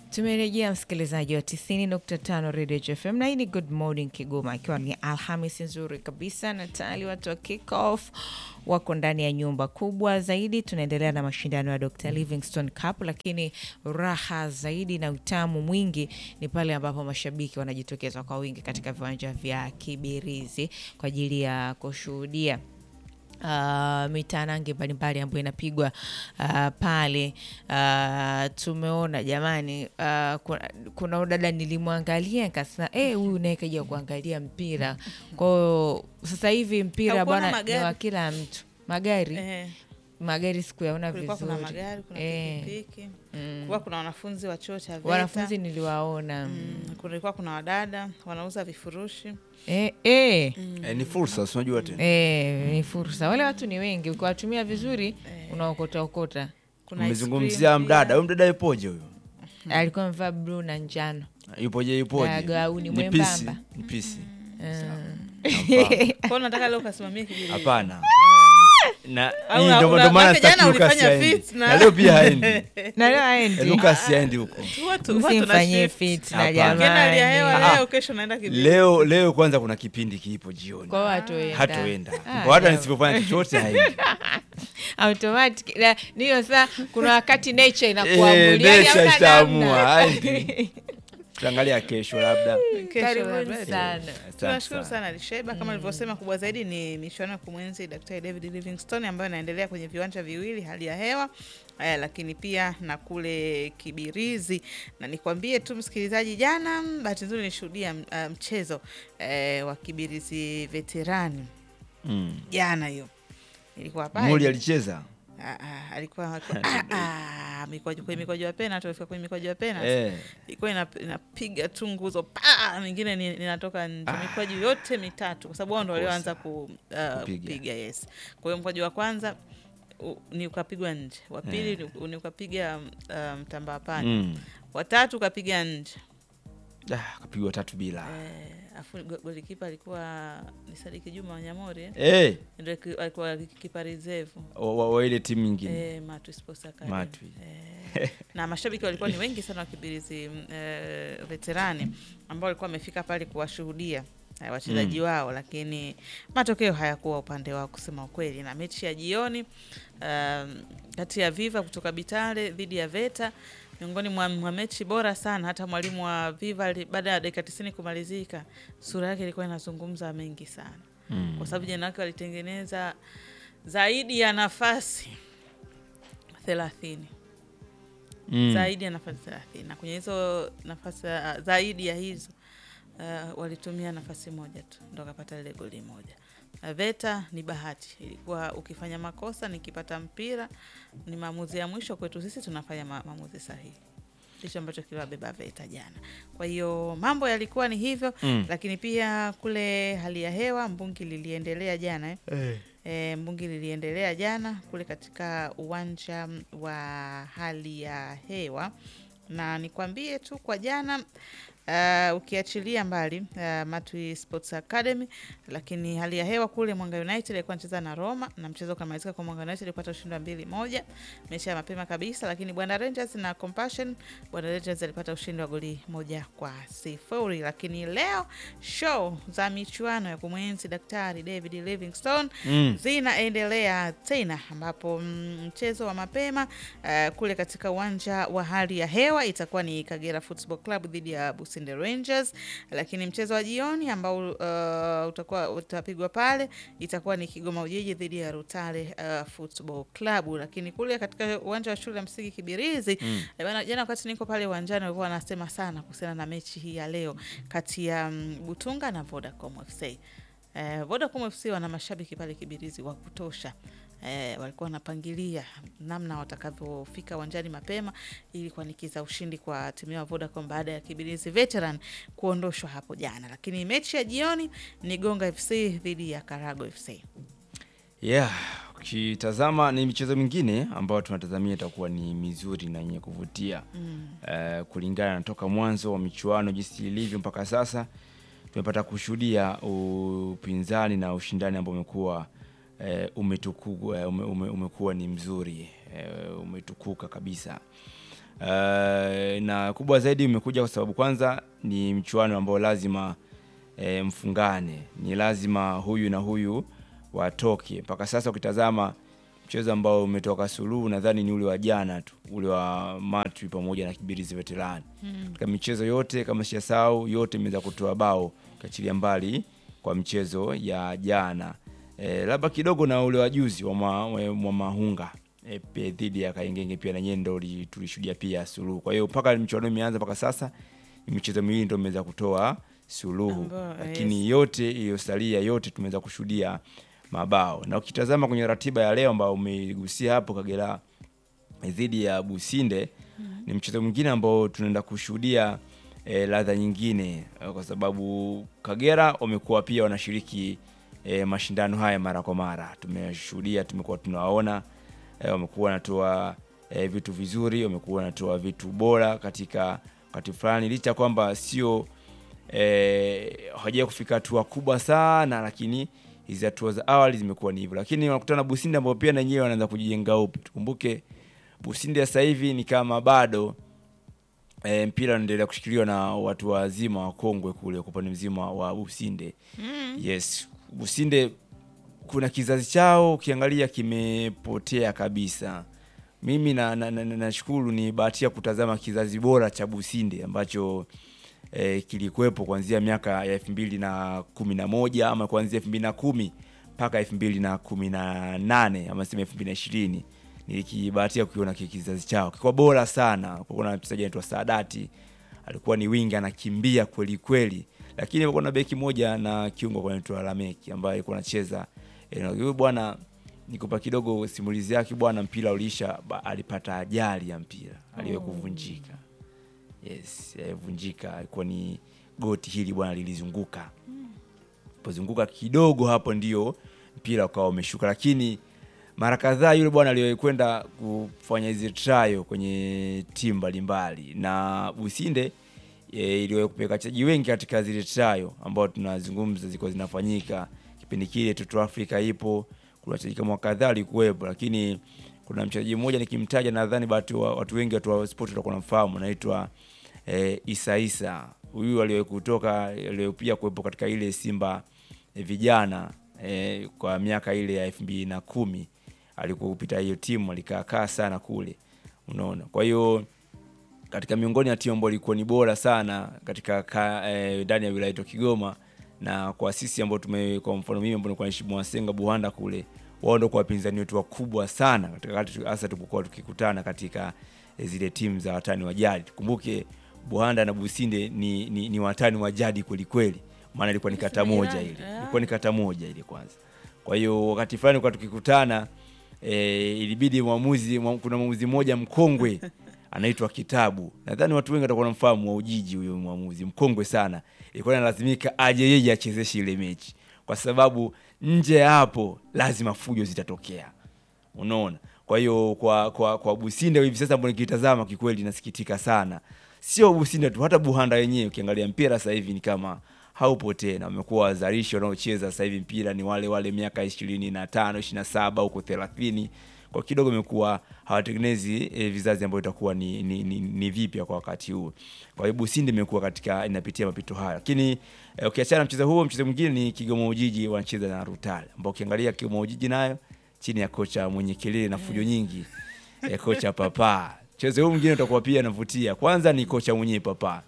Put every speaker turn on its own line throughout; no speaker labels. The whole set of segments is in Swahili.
Tumerejea msikilizaji wa 90.5 Radio FM na hii ni Good Morning Kigoma, ikiwa ni Alhamisi nzuri kabisa na tayari watu wa kick off wako ndani ya nyumba kubwa zaidi. Tunaendelea na mashindano ya Dr. Livingstone Cup, lakini raha zaidi na utamu mwingi ni pale ambapo mashabiki wanajitokeza kwa wingi katika viwanja vya Kibirizi kwa ajili ya kushuhudia Uh, mitanange mbalimbali ambayo inapigwa uh, pale uh, tumeona jamani, uh, kuna, kuna udada nilimwangalia nikasema eh, huyu naye kaja kuangalia mpira. Kwa hiyo sasa hivi mpira
Haukuona
bwana ni
magari?
wa kila mtu, magari
Eh,
magari sikuyaona
kulikuwa
vizuri
kuna magari, kuna
Eh,
pikipiki, kulikuwa kuna wanafunzi wa chuo cha VETA.
wanafunzi niliwaona
Mm, kulikuwa kuna wadada wanauza vifurushi
eh, eh.
Eh, ni fursa unajua tena.
Eh, ni fursa. Wale watu ni wengi, ukiwatumia vizuri unaokota okota.
kuna ice
Mmezungumzia
cream
mdada,
pia.
huyu mdada yupoje huyo?
Alikuwa amevaa bluu na njano.
Yupoje yupoje?
Na gauni
Ni
mwembamba.
pisi, Ni pisi.
Kwa hiyo nataka leo ukasimamia kibiri
Hapana. Na
Au
hii
una-
ndo
una-
ndo maana
maana jana
sitaki Lucas
ulifanya
aende.
fit na-
Na leo pia haendi.
na leo
Eh,
aendi
Lucas haendi huko.
Watu- watu na
msimfanyie
shift.
fit na
Hapana.
Ukienda hali ya hewa
jamani,
leo, kesho naenda kibiri.
Leo leo kwanza kuna kipindi kipo jioni.
kwa watu
Hatoenda.
Ah,
Kwa hata
leo.
nisipofanya chochote haendi.
automatic na- niyo saa kuna wakati nature
Eh,
inakuamulia
nature
hamna
itaamua,
namna.
haendi. Tutaangalia kesho labda.
Kesho
Karibuni
labda.
sana.
Asante
Tunashukuru
sana.
sana Lisheba. Kama nilivyosema, kubwa zaidi ni michuano ya kumwenzi Daktari David Livingstone ambayo inaendelea kwenye viwanja viwili, hali ya hewa eh, lakini pia na kule Kibirizi. Na nikwambie tu msikilizaji, jana bahati nzuri nishuhudia uh, mchezo eh, wa Kibirizi veterani
Mm.
jana, hiyo ilikuwa pale
Muli alicheza?
Ah, ah, alikuwa alikuwa- ah, ah, mikwaju kwenye mikwaju ya penalty, alifika kwenye mikwaju ya penalty
Eh.
ilikuwa ina- inapiga tu nguzo pa mingine ni- ninatoka nje mikwaju yote mitatu kwa sababu wao ndo walioanza ku, uh,
Kupiga.
kupiga yes kwa hiyo mkwaju wa kwanza u, ni ukapigwa nje wa pili ni, ni ukapiga uh, mtambaa pani
Mm.
watatu ukapiga nje
Ah, kapigwa tatu bila.
eh, afu go- golikipa alikuwa ni Sadiki Juma Wanyamori eh?
Eh,
ndio ki- alikuwa kipa reserve
wa- wa wa ile timu nyingine.
eh, Matwi Sports Academy
Matwi.
eh, na mashabiki walikuwa ni wengi sana wa Kibirizi mm, eh, veterani ambao walikuwa wamefika pale kuwashuhudia eh, wachezaji wao, lakini matokeo hayakuwa upande wao kusema ukweli. Na mechi ya jioni um, kati ya Viva kutoka Bitale dhidi ya Veta miongoni mwa, mwa mechi bora sana. Hata mwalimu wa Viva ali- baada ya dakika tisini kumalizika, sura yake ilikuwa inazungumza mengi sana
Mm.
kwa sababu jana wake walitengeneza zaidi ya nafasi thelathini
Mm.
zaidi ya nafasi thelathini na kwenye hizo nafasi uh, zaidi ya hizo uh, walitumia nafasi moja tu ndo akapata lile goli moja. Uh, Veta ni bahati, ilikuwa ukifanya makosa, nikipata mpira ni maamuzi ya mwisho kwetu sisi, tunafanya ma maamuzi sahihi. Ndicho ambacho kiliwabeba Veta jana. Kwa hiyo mambo yalikuwa ni hivyo
Mm.
lakini pia kule hali ya hewa mbungi liliendelea jana eh?
Eh.
E, mbungi liliendelea jana kule katika uwanja wa hali ya hewa, na nikwambie tu kwa jana uh, ukiachilia mbali uh, Matwi Sports Academy, lakini hali ya hewa kule Mwanga United alikuwa anacheza na Roma na mchezo ukamalizika kwa Mwanga United alipata ushindi wa mbili moja, mechi ya mapema kabisa. Lakini Bwana Rangers na Compassion, Bwana Rangers alipata ushindi wa goli moja kwa sifuri. Lakini leo show za michuano ya kumwenzi Daktari David Livingstone
Mm.
zinaendelea tena ambapo mm, mchezo wa mapema uh, kule katika uwanja wa hali ya hewa itakuwa ni Kagera Football Club dhidi ya Businde Rangers, lakini mchezo wa jioni ambao uh, utakuwa utapigwa pale itakuwa ni Kigoma Ujiji dhidi ya Rutale uh, Football Club. Lakini kule katika uwanja wa shule ya msingi Kibirizi
Mm.
Eh, bana, jana wakati niko pale uwanjani walikuwa wanasema sana kuhusiana na mechi hii ya leo kati ya mm, Butunga na Vodacom FC. Eh, Vodacom FC wana mashabiki pale Kibirizi wa kutosha. Eh, walikuwa wanapangilia namna watakavyofika uwanjani mapema ili kuanikiza ushindi kwa timu ya Vodacom baada ya Kibirizi Veteran kuondoshwa hapo jana. Lakini mechi ya jioni ni Gonga FC dhidi ya Karago FC.
Yeah, ukitazama ni michezo mingine ambayo tunatazamia itakuwa ni mizuri na yenye kuvutia
Mm.
Eh, kulingana na toka mwanzo wa michuano jinsi ilivyo mpaka sasa tumepata kushuhudia upinzani na ushindani ambao umekuwa eh, umetuku, eh, ume, ume, umekuwa ni mzuri eh, umetukuka kabisa Uh, na kubwa zaidi imekuja kwa sababu kwanza ni mchuano ambao lazima e, mfungane, ni lazima huyu na huyu watoke. Mpaka sasa ukitazama mchezo ambao umetoka suluhu, nadhani ni ule wa jana tu, ule wa Matwi pamoja na Kibirizi Veterani. Katika michezo yote kama sijasahau, yote imeweza kutoa bao, ukiachilia mbali kwa michezo ya jana e, labda kidogo na ule wa juzi wa ma- wa Mahunga e, pe- dhidi ya Kaingenge pia na nyendo tulishuhudia pia suluhu. Kwa hiyo mpaka michuano imeanza mpaka sasa ni michezo miwili ndio imeweza kutoa suluhu,
Ambao,
lakini yote iliyosalia yote tumeweza kushuhudia mabao, na ukitazama kwenye ratiba ya leo ambao umeigusia hapo Kagera dhidi ya Businde ni mchezo mwingine ambao tunaenda kushuhudia e, ladha nyingine eh, kwa sababu Kagera wamekuwa pia wanashiriki e, mashindano haya mara kwa mara. Tumeshuhudia, tumekuwa tunawaona e, wamekuwa wanatoa e, vitu vizuri, wamekuwa wanatoa vitu bora katika wakati fulani, licha ya kwamba sio e, hawajawahi kufika hatua kubwa sana, lakini hizi hatua za awali zimekuwa ni hivyo, lakini wanakutana na Businde ambao pia na wenyewe wanaanza kujijenga upya. Tukumbuke Businde sasa hivi ni kama bado e, mpira unaendelea kushikiliwa na watu wazima wakongwe kule kwa upande mzima wa Businde. Yes, Businde kuna kizazi chao ukiangalia kimepotea kabisa. Mimi na, na, na, na, nashukuru ni bahatia kutazama kizazi bora cha Businde ambacho eh, kilikuwepo kuanzia miaka ya elfu mbili na kumi na moja ama kuanzia elfu mbili na kumi mpaka elfu mbili na kumi na nane ama sema elfu mbili na ishirini nilikibahatia kukiona ki- kizazi chao kikuwa bora sana. Kulikuwa na mchezaji anaitwa Saadati alikuwa ni winga anakimbia kweli kweli, lakini kulikuwa na beki moja na kiungo kwa anaitwa Lameki ambaye alikuwa anacheza eh, na huyu bwana nikupa kidogo simulizi yake bwana, mpira uliisha, ba- alipata ajali ya mpira aliwahi kuvunjika. Yes, alivunjika, alikuwa ni goti hili bwana lilizunguka pozunguka kidogo hapo ndio mpira ukawa umeshuka, lakini mara kadhaa yule bwana aliwahi kwenda kufanya hizi trial kwenye timu mbalimbali, na Businde e, iliwahi kupeleka wachezaji wengi katika zile trial ambao tunazungumza zilikuwa zinafanyika kipindi kile. Toto Africa ipo, kuna wachezaji kama kadhaa walikuwepo, lakini kuna mchezaji mmoja nikimtaja, nadhani watu, watu wengi watu wa sport watakuwa wanamfahamu, anaitwa e, Isa Isa. Huyu aliwahi kutoka, aliwahi pia kuwepo katika ile Simba e, vijana e, kwa miaka ile ya elfu mbili na kumi alikuwa kupita hiyo timu, alikaakaa sana kule, unaona. Kwa hiyo katika miongoni ya timu ambayo ilikuwa ni bora sana katika ka- eh, ndani ya wilaya yetu ya Kigoma, na kwa sisi ambao tume, kwa mfano mimi ambao nilikuwa naishi Mwasenga Buhanda kule, wao ndio kwa wapinzani wetu wakubwa sana katika wakati hasa tulipokuwa tukikutana katika eh, zile timu za watani wa jadi. Tukumbuke Buhanda na Businde ni, ni, ni watani wa jadi kweli kweli, maana ilikuwa ni kata moja
Majirani,
ile,
ah.
ilikuwa ni kata moja ile kwanza. Kwa hiyo wakati fulani kwa tukikutana e, ilibidi mwamuzi mwa- kuna mwamuzi mmoja mkongwe anaitwa Kitabu, nadhani watu wengi watakuwa wanamfahamu wa Ujiji. Huyo mwamuzi mkongwe sana, ilikuwa inalazimika aje yeye achezeshe ile mechi, kwa sababu nje ya hapo lazima fujo zitatokea, unaona. Kwa hiyo kwa, kwa, kwa Businde hivi sasa ambao nikitazama kikweli nasikitika sana, sio Businde tu, hata Buhanda wenyewe ukiangalia mpira sasa hivi ni kama haupo tena. Wamekuwa wazalishi wanaocheza sasa hivi mpira ni wale wale miaka ishirini na tano ishirini na saba huko thelathini kwa kidogo imekuwa hawatengenezi e, vizazi ambavyo itakuwa ni, ni, ni, ni vipya kwa wakati huu. Kwa hiyo Businde imekuwa katika inapitia mapito haya, lakini e, ukiachana na mchezo huo, mchezo mwingine ni Kigoma Ujiji wanacheza na Rutale, ambao ukiangalia Kigoma Ujiji nayo chini ya kocha mwenye kelele na fujo nyingi e, kocha Papa. Mchezo huu mwingine utakuwa pia navutia, kwanza ni kocha mwenyewe Papa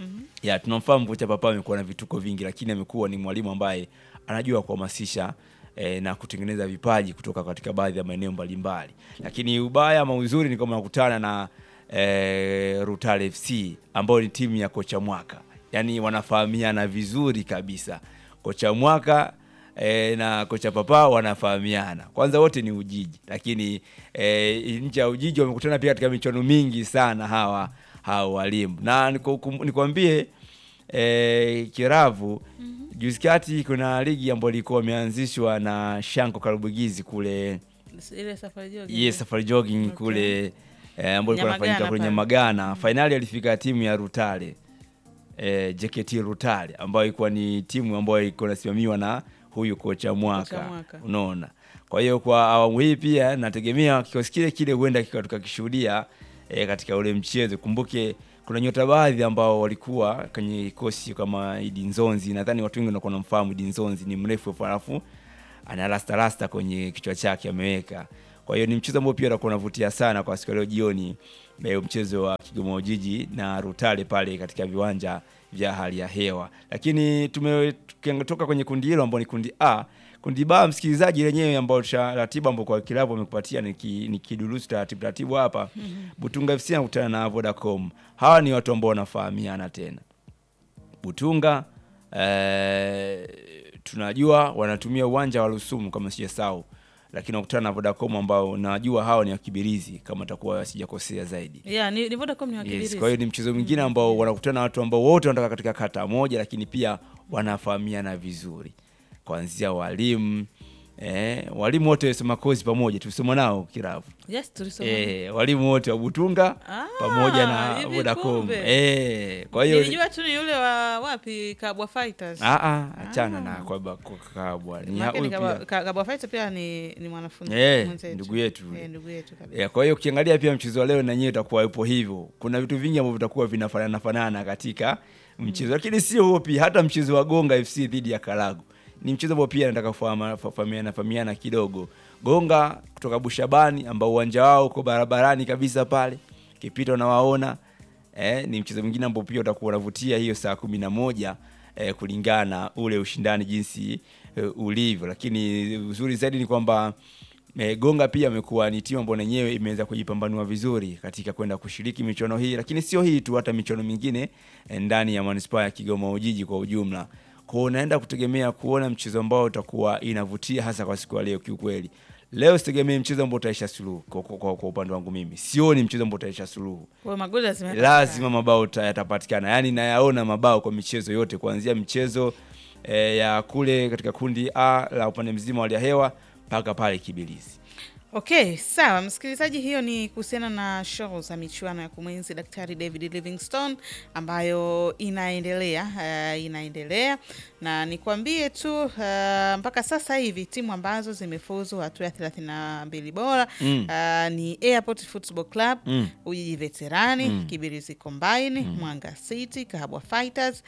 ya tunamfahamu kocha Papa amekuwa na vituko vingi, lakini amekuwa ni mwalimu ambaye anajua kuhamasisha eh, na kutengeneza vipaji kutoka katika baadhi ya maeneo mbalimbali. Lakini ubaya ama uzuri ni kama nakutana na eh, Rutale FC ambayo ni timu ya kocha Mwaka, yaani wanafahamiana vizuri kabisa. Kocha Mwaka e, na kocha Papa wanafahamiana. Kwanza wote ni Ujiji, lakini e, nje ya Ujiji wamekutana pia katika michuano mingi sana hawa hawa walimu, na niku- nikwambie e, Kiravu juzi kati kuna ligi ambayo ilikuwa imeanzishwa na Shanko Karubugizi kule
ile safari jogi.
yes, Safari Jogging
Okay.
kule eh, ambayo ilikuwa
Nyamagana
inafanyika kule
pale.
Nyamagana. Fainali alifika timu ya Rutale eh, JKT Rutale ambayo ilikuwa ni timu ambayo ilikuwa inasimamiwa na huyu kocha Mwaka,
Kocha Mwaka.
unaona. Kwa hiyo kwa awamu hii pia nategemea kikosi kile kile huenda kika- tukakishuhudia e, katika ule mchezo. Kumbuke kuna nyota baadhi ambao walikuwa kwenye kikosi kama Idi Nzonzi, nadhani watu wengi wanakuwa wanamfahamu Idi Nzonzi, ni mrefu halafu ana rasta rasta kwenye kichwa chake ameweka. Kwa hiyo ni mchezo ambao pia utakuwa unavutia sana kwa siku ya leo jioni, eh, mchezo wa Kigoma Ujiji na Rutale pale katika viwanja vya hali ya hewa. Lakini tumetoka kwenye kundi hilo ambao ni kundi A. Kundi B, msikilizaji, lenyewe ambao cha ratiba ambao kwa kilabu amekupatia ni, ki, ni kidurusu taratibu taratibu hapa. Butunga FC anakutana na Vodacom. Hawa ni watu ambao wanafahamiana tena. Butunga eh, tunajua wanatumia uwanja wa Rusumu kama sijasahau, lakini wakutana na Vodacom ambao najua hao ni wakibirizi kama takuwa sijakosea zaidi.
Yeah, ni, ni Vodacom ni
Yes,
wakibirizi.
kwa hiyo ni mchezo mwingine ambao wanakutana na watu ambao wote wanatoka katika kata moja, lakini pia wanafahamiana vizuri, kuanzia walimu eh, walimu wote wasoma kozi pamoja, tulisoma nao kiravu
Yes, tulisoma.
eh, walimu wote wa Butunga
Ah,
pamoja na
hivi
Vodacom
kumbe.
eh, kwa hiyo
Nilijua tu ni yule wa wapi Kabwa Fighters.
Ah, ah, achana na kwa kwa kabwa ni
Maana
huyu
ni Kabwa-
pia
Ka- Kabwa Fighters pia ni, ni mwanafunzi
Eh,
mwenzetu.
ndugu yetu.
Eh, ndugu yetu kabisa.
Yeah, kwa hiyo ukiangalia pia mchezo wa leo na nyewe utakuwa upo hivyo. Kuna vitu vingi ambavyo vitakuwa vinafanana fanana katika mchezo, lakini sio huo pia, hata mchezo wa Gonga FC dhidi ya Karagu ni mchezo ambao pia nataka kufahama- fahamiana fahamiana kidogo. Gonga kutoka Bushabani ambao uwanja wao uko barabarani kabisa pale, kipita unawaona eh, ni mchezo mwingine ambao pia utakuwa unavutia hiyo saa kumi na moja eh, kulingana na ule ushindani jinsi eh, ulivyo, lakini uzuri zaidi ni kwamba E, Gonga pia amekuwa ni timu ambayo yenyewe imeweza kujipambanua vizuri katika kwenda kushiriki michuano hii, lakini sio hii tu, hata michuano mingine eh, ndani ya manispaa ya Kigoma Ujiji kwa ujumla. Kwa hiyo unaenda kutegemea kuona mchezo ambao utakuwa inavutia hasa kwa siku ya leo. Kiukweli leo sitegemee mchezo ambao utaisha suluhu. Kwa, kwa, kwa, kwa upande wangu mimi sioni mchezo ambao utaisha suluhu
Kwa hiyo magoli lazima
lazima mabao ta- yatapatikana, yaani nayaona mabao kwa michezo yote kuanzia michezo eh, ya kule katika kundi A la upande mzima wa hali ya hewa mpaka pale Kibilizi.
Okay, sawa msikilizaji, hiyo ni kuhusiana na show za michuano ya kumwenzi Daktari David Livingstone ambayo inaendelea uh, inaendelea na nikwambie tu uh, mpaka sasa hivi timu ambazo zimefuzu hatua ya 32 bora
Mm.
uh, ni Airport Football Club
Mm.
Ujiji Veterani
Mm.
Kibirizi Combine Mwanga City Kahabwa Fighters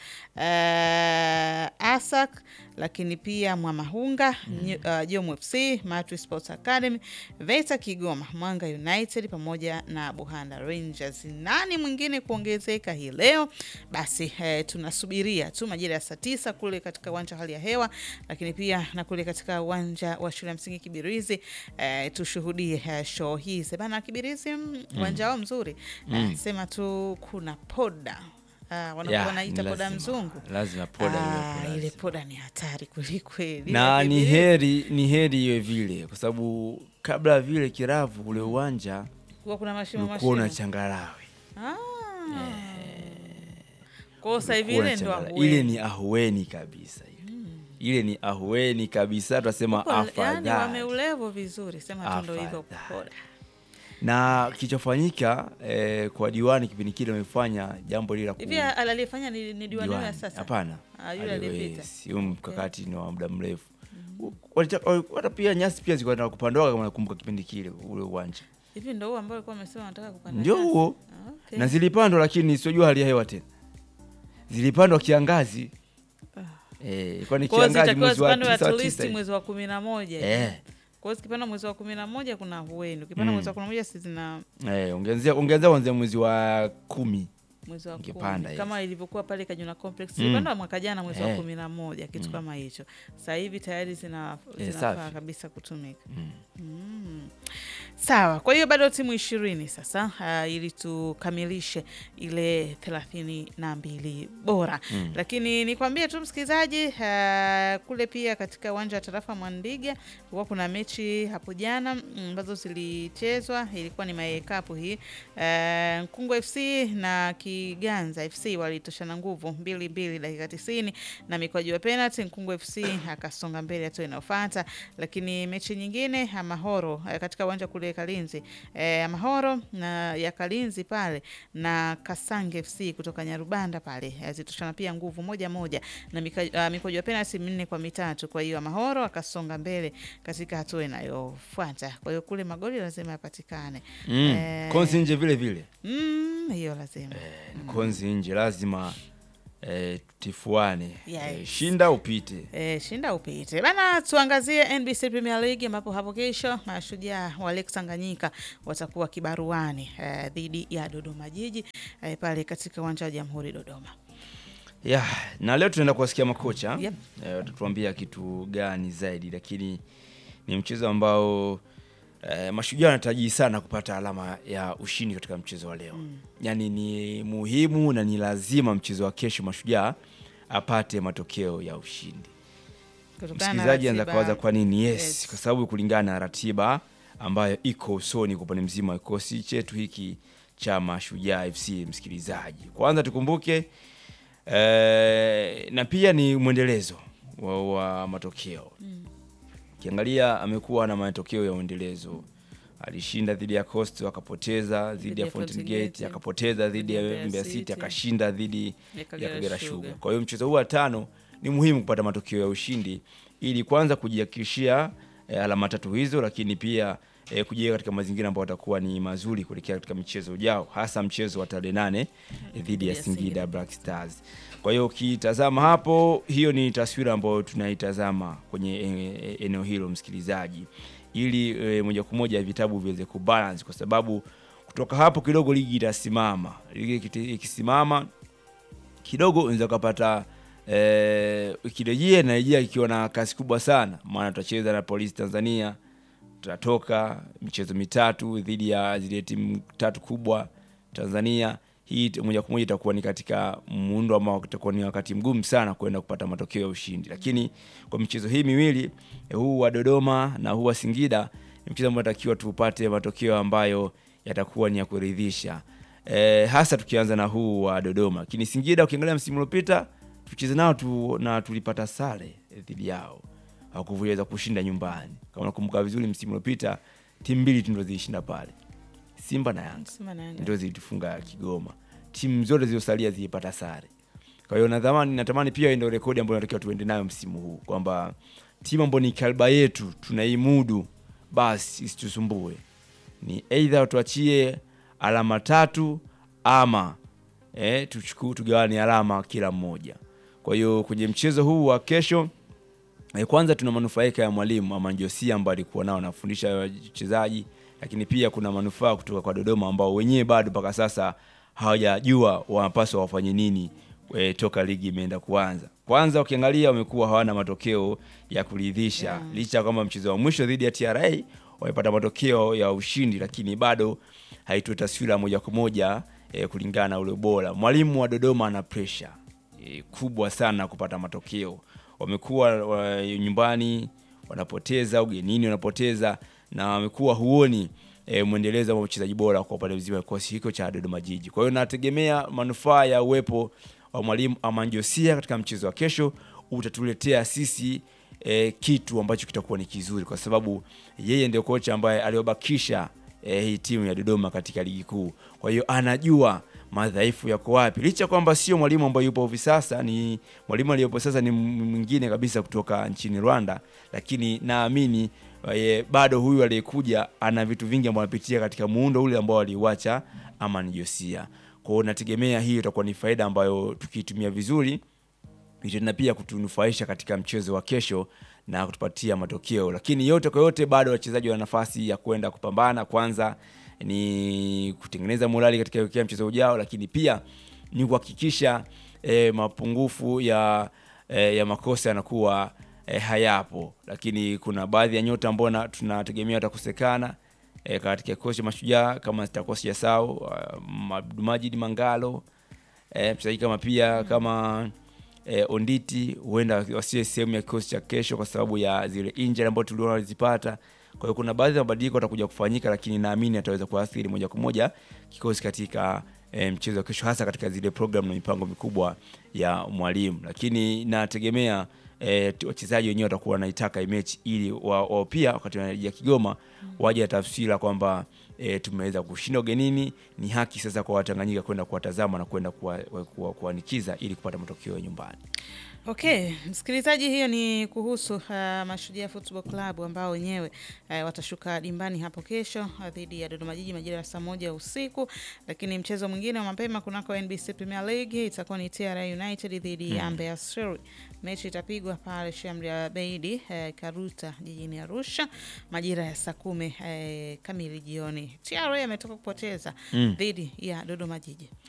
uh, ASAC lakini pia Mwamahunga Nyu- uh, Jomo FC Matwi Sports Academy Veta Kigoma Mwanga United pamoja na Buhanda Rangers. Nani mwingine kuongezeka hii leo? Basi eh, tunasubiria tu majira ya saa tisa kule katika uwanja wa hali ya hewa, lakini pia na kule katika uwanja wa shule ya msingi Kibirizi eh, tushuhudie eh, show hii sebana Kibirizi, mm, uwanja wao mzuri eh, sema tu kuna poda Ah, wanakuwa
Ya,
wanaita
ni
poda
lazima.
mzungu
Lazima poda
Ah,
iwepo,
ile
lazima.
poda ni hatari kwelikweli.
na
Ile
ni
Kibirizi,
heri ni heri iwe vile, kwa sababu kabla ya vile kiravu ule uwanja
kuwa kuna mashimo
ulikuwa una
mashimo.
changarawe,
Ah. Kwa hiyo sasa hivi
Ulikuwa
ile
una
ndo
changarawe. ile ni ahueni kabisa ile. ile ni ahueni kabisa, tunasema
yani
afadhali
wameulevo vizuri, sema tu ndo hivyo
Afadhali.
poda.
na kilichofanyika eh, kwa diwani kipindi kile wamefanya jambo lile la ku-
Hivi al- aliyefanya ni, ni diwani wa
diwani.
sasa?
Hapana,
Ah, yule
aliwe-
aliyepita.
si, huu mkakati ni wa muda mrefu. Walitaka- wali- Hata pia nyasi pia zilikuwa zinataka kupandoka, kama nakumbuka kipindi kile ule uwanja
Hivi ndo huo ambao alikuwa amesema anataka kupanda.
ndio
nyasi?
huo,
Ah, okay.
na zilipandwa, lakini siojua hali ya hewa tena, zilipandwa kiangazi eh, ilikuwa ni
Kwa hiyo
kiangazi
zitakiwa
mwezi wa
zipandwe
tisa wa
at least
tisa hivi.
mwezi wa kumi na moja.
eh,
Kwa hiyo zikipanda mwezi wa kumi na moja kuna hueni, ukipanda
Mm.
mwezi wa kumi na moja si zina
eh, ungeanzia ungeanzia kuanzia mwezi wa kumi
mwezi wa kumi
Ingepanda, yes.
kama ilivyokuwa pale Kajuna Complex
Mm.
ilipanda mwaka jana mwezi wa
Eh.
kumi na moja kitu kama hicho. Sasa hivi tayari zina
Eh,
zinafaa
safi.
kabisa kutumika.
Mm.
Mm. Sawa, kwa hiyo bado timu ishirini sasa uh, ili tukamilishe ile thelathini na mbili bora
Mm.
lakini nikwambie tu msikilizaji, uh, kule pia katika uwanja wa tarafa Mwandiga kulikuwa kuna mechi hapo jana mm, ambazo zilichezwa, ilikuwa ni maekapu hii uh, Nkungu FC na Kiganza FC walitoshana nguvu mbili mbili dakika tisini na mikwaju ya penalty, Nkungu FC akasonga mbele hatua inayofuata. Lakini mechi nyingine ya Mahoro eh, katika uwanja kule kule Kalinzi e, Mahoro na ya Kalinzi pale na Kasange FC kutoka Nyarubanda pale e, zitoshana pia nguvu moja moja na mika- uh, mikojo ya penalti minne kwa mitatu. Kwa hiyo Mahoro akasonga mbele katika hatua inayofuata. Kwa hiyo kule magoli lazima yapatikane.
Mm.
Eh,
Konzi nje vile vile
mm, hiyo lazima
konzi nje lazima eh, tifuane
Yes.
eh, shinda upite
E, shinda upite bana. Tuangazie NBC Premier League ambapo hapo kesho mashujaa wa Lake Tanganyika watakuwa kibaruani e, dhidi ya Dodoma Jiji e, pale katika uwanja wa Jamhuri Dodoma.
ya na leo tunaenda kuwasikia makocha
Yep.
eh, watatuambia kitu gani zaidi, lakini ni mchezo ambao eh, mashujaa wanatarajii sana kupata alama ya ushindi katika mchezo wa leo mm. Yaani ni muhimu na ni lazima mchezo wa kesho mashujaa apate matokeo ya ushindi.
Kutokana na
Msikilizaji anaweza
ratiba-
kawaza kwa nini? Yes,
Yes.
kwa sababu kulingana na ratiba ambayo iko usoni kwa upande mzima wa kikosi chetu hiki cha Mashujaa FC. Msikilizaji, kwanza tukumbuke eh, na pia ni mwendelezo wa, wa matokeo ukiangalia amekuwa na matokeo ya uendelezo. Alishinda dhidi ya Coast akapoteza, dhidi ya
ya
Fountain
Fountain
Gate
Gate,
akapoteza, dhidi ya
Mbeya
Mbeya
City,
City akashinda dhidi
ya
ya
Kagera
Kagera
Sugar.
Sugar. Kwa hiyo mchezo huu wa tano ni muhimu kupata matokeo ya ushindi ili kwanza kujihakikishia eh, alama tatu hizo, lakini pia eh, kujiweka katika mazingira ambayo watakuwa ni mazuri kuelekea katika mchezo ujao, hasa mchezo wa tarehe nane eh, dhidi ya
ya
Singida
Singida.
Black Stars. Kwa hiyo ukitazama hapo, hiyo ni taswira ambayo tunaitazama kwenye eh, eneo hilo msikilizaji, ili eh, moja kwa moja vitabu viweze kubalance, kwa sababu kutoka hapo kidogo ligi itasimama. Ligi ikiti- ikisimama kidogo unaweza ukapata eh, ikirejea narejea ikiwa na kasi kubwa sana, maana tutacheza na Polisi Tanzania, tutatoka michezo mitatu dhidi ya zile timu tatu kubwa Tanzania. Hii t- moja kwa moja itakuwa ni katika muundo ambao utakuwa ni wakati mgumu sana kwenda kupata matokeo ya ushindi, lakini kwa michezo hii miwili eh, huu wa Dodoma na huu wa Singida ni mchezo ambao natakiwa tupate matokeo ambayo yatakuwa ni ya kuridhisha e, hasa tukianza na huu wa Dodoma. Lakini Singida ukiangalia msimu uliopita tucheze nao tu, na tulipata sare eh, dhidi yao, hawakuweza kushinda nyumbani. Kama unakumbuka vizuri, msimu uliopita timu mbili tu ndio zilishinda pale, Simba na Yanga
Simba na Yanga.
ndio zilitufunga Kigoma. Timu zote zilizosalia zilipata sare. Kwa hiyo natamani natamani pia ndio rekodi ambayo natakiwa tuende nayo msimu huu kwamba timu ambayo ni kalba yetu tunaimudu, basi isitusumbue, ni aidha tuachie alama tatu ama eh, tuchukue tugawane alama kila mmoja. Kwa hiyo kwenye mchezo huu wa kesho Eh, kwanza tuna manufaika ya mwalimu Amanjosia ambaye alikuwa nao anafundisha wachezaji, lakini pia kuna manufaa kutoka kwa Dodoma ambao wenyewe bado mpaka sasa hawajajua wanapaswa wafanye nini e, toka ligi imeenda kuanza. Kwanza ukiangalia wamekuwa hawana matokeo ya kuridhisha
Yeah.
licha ya kwamba mchezo wa mwisho dhidi ya TRA wamepata matokeo ya ushindi, lakini bado haitoe taswira moja kwa moja e, kulingana na ule ubora. Mwalimu wa Dodoma ana pressure e, kubwa sana kupata matokeo. Wamekuwa wa, nyumbani wanapoteza, ugenini wanapoteza, na wamekuwa huoni e, mwendelezo wa uchezaji bora kwa upande mzima wa kikosi hiko cha Dodoma Jiji. Kwa hiyo nategemea manufaa ya uwepo wa mwalimu Amanjosia katika mchezo wa kesho utatuletea sisi e, kitu ambacho kitakuwa ni kizuri, kwa sababu yeye ndio kocha ambaye aliobakisha eh, hii timu ya Dodoma katika ligi kuu. Kwa hiyo anajua madhaifu yako wapi, licha kwamba sio mwalimu ambaye yupo hivi sasa, ni mwalimu aliyopo sasa ni m- mwingine kabisa kutoka nchini Rwanda, lakini naamini eh, bado huyu aliyekuja ana vitu vingi ambavyo anapitia katika muundo ule ambao aliuacha Amani Josia. Kwa hiyo nategemea hiyo itakuwa ni faida ambayo tukiitumia vizuri itaenda pia kutunufaisha katika mchezo wa kesho na kutupatia matokeo, lakini yote kwa yote, bado wachezaji wana nafasi ya kwenda kupambana. Kwanza ni kutengeneza morali katika kuelekea mchezo ujao, lakini pia ni kuhakikisha eh, mapungufu ya, eh, ya makosa yanakuwa eh, hayapo, lakini kuna baadhi ya nyota ambao na- tunategemea watakosekana eh, katika kikosi cha Mashujaa kama sitakuwa sijasahau uh, Abdulmajid Mangalo eh, mchezaji kama pia kama eh, Onditi huenda wasiwe sehemu ya kikosi cha kesho kwa sababu ya zile injury ambazo tuliona walizipata. Kwa hiyo kuna baadhi ya mabadiliko yatakuja kufanyika, lakini naamini ataweza kuathiri moja kwa moja kikosi katika eh, mchezo wa kesho, hasa katika zile program na mipango mikubwa ya mwalimu. Lakini nategemea eh, t- wachezaji wenyewe watakuwa wanaitaka hii mechi ili wao wa pia wakati wanarejea Kigoma waje na taswira kwamba e, tumeweza kushinda ugenini. Ni haki sasa kwa Watanganyika kwenda kuwatazama na kwenda kuwa- kuwa- kuwanikiza ili kupata matokeo ya nyumbani.
Okay, msikilizaji, hiyo ni kuhusu uh, Mashujaa Football Club ambao wenyewe uh, watashuka dimbani hapo kesho uh, dhidi ya Dodoma Jiji majira ya saa moja usiku. Lakini mchezo mwingine wa mapema kunako NBC Premier League itakuwa ni TRA United dhidi ya Mbeya City. Mechi itapigwa pale Shamri Abeidi uh, Karuta jijini Arusha majira ya saa kumi uh, kamili jioni. TRA ametoka kupoteza
Mm.
dhidi ya Dodoma Jiji.